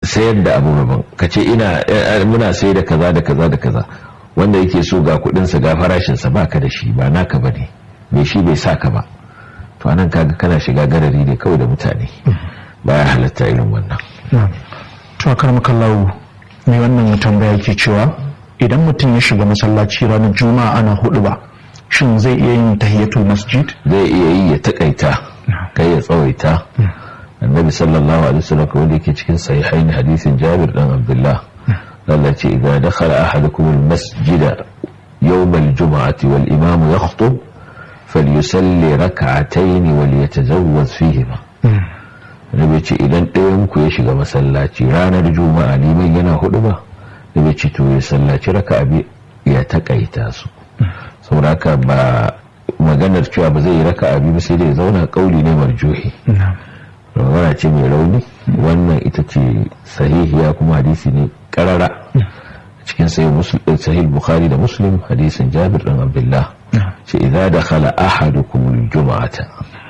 sayar da abu daban ka ce ina muna sayar da kaza da kaza da kaza wanda yake so ga kudinsa ga farashinsa ba ka da shi ba naka ba ne mai shi bai sa ka ba to anan kaga kana shiga garari ne kawai da mutane baya halatta irin wannan to akar makallahu mai wannan tambaya ke cewa idan mutum ya shiga masallaci ranar juma'a ana hudu ba shin zai iya yin tahiyatul masjid zai iya yi ya takaita kai ya tsawaita annabi sallallahu alaihi wasallam wanda yake cikin sahihain hadisin jabir dan abdullah Allah ce idan dakhala ahadukum almasjid yawm aljum'ati wal imam yakhutub falyusalli rak'atayn wal yatazawwaz fihima Nabi ce idan ɗayan ku ya shiga masallaci ranar juma'a liman yana hudu ba Nabi ce to ya sallaci raka'a bi ya takaita su saboda haka ba maganar cewa ba zai yi raka'a bi ba sai dai zauna kauli ne marjuhi magana ce mai rauni wannan ita ce sahihiya kuma hadisi ne karara cikin sahih bukhari da muslim hadisin jabir dan abdullah ce idza dakhala ahadukum aljum'ata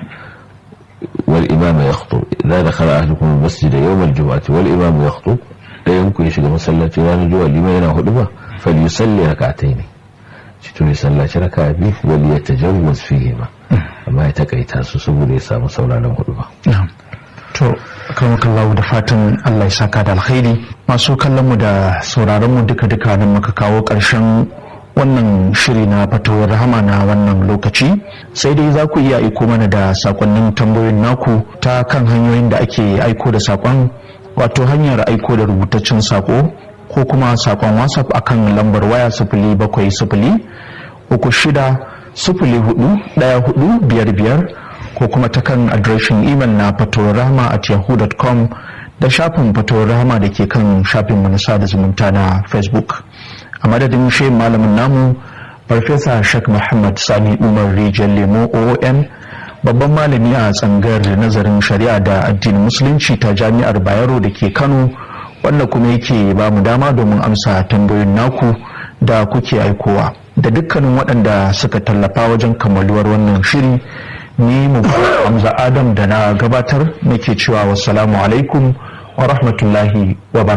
wal imam yakhutub idza dakhala ahadukum almasjid yawm aljum'ati wal imam yakhutub dayan ku ya shiga masallaci ranar juma'a liman yana hudu ba falyusalli rak'atayn ci to ya sallaci raka'a biyu wal yatajawwaz fihima amma ya takaita su saboda ya samu sauraron hudu ba to kallahu da fatan Allah ya saka da alkhairi masu kallon mu da sauraron mu duka duka nan muka kawo ƙarshen wannan shiri na fatawar rahama na wannan lokaci sai dai za ku iya aiko mana da sakonnin tambayoyin naku ta kan hanyoyin da ake aiko da sakon wato hanyar aiko da rubutaccen sako ko kuma sakon whatsapp akan lambar waya sifili bakwai sifili uku shida sifili hudu daya hudu biyar biyar ko kuma ta kan adireshin imel na fatorama at yahoo.com da shafin fatorama da ke kan shafin na sada zumunta na facebook a madadin shi malamin namu farfesa shek muhammad sani umar rijiyar lemo oon babban malami a tsangar nazarin shari'a da addinin musulunci ta jami'ar bayero da ke kano wanda kuma yake ba mu dama domin amsa tambayoyin naku da kuke aikowa da dukkanin waɗanda suka tallafa wajen kammaluwar wannan shiri ni mu hamza adam da na gabatar nake cewa wassalamu alaikum wa rahmatullahi wa